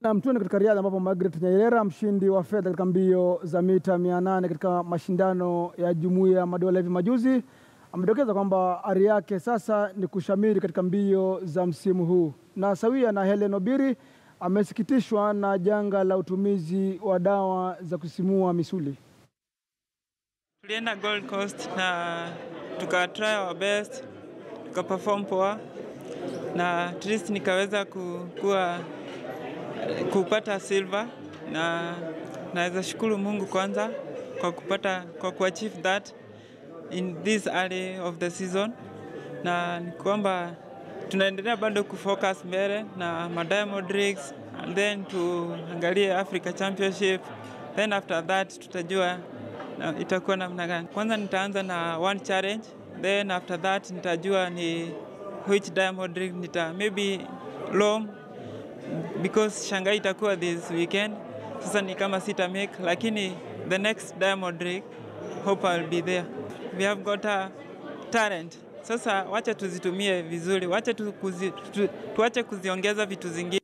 Na mtuene katika riadha ambapo Margaret Nyerera mshindi wa fedha katika mbio za mita 800 katika mashindano ya Jumuiya ya Madola hivi majuzi amedokeza kwamba ari yake sasa ni kushamiri katika mbio za msimu huu, na sawia na Helen Obiri amesikitishwa na janga la utumizi wa dawa za kusisimua misuli. Tulienda Gold Coast na tuka try our best, tuka perform poa na at least nikaweza kuwa kupata silver na naweza shukuru Mungu kwanza kwa kupata kwa kuachieve that in this early of the season, na ni kwamba tunaendelea bado kufocus mbele na ma Diamond Leagues and then tuangalie Africa Championship, then after that tutajua na itakuwa namna gani. Kwanza nitaanza na one challenge, then after that nitajua ni which Diamond League nita maybe Rome because Shanghai itakuwa this weekend. Sasa ni kama sita make, lakini the next Diamond League hope I'll be there. We have got a talent. Sasa wacha tuzitumie vizuri, wacha tu kuzi, tu, tuache kuziongeza vitu zingine.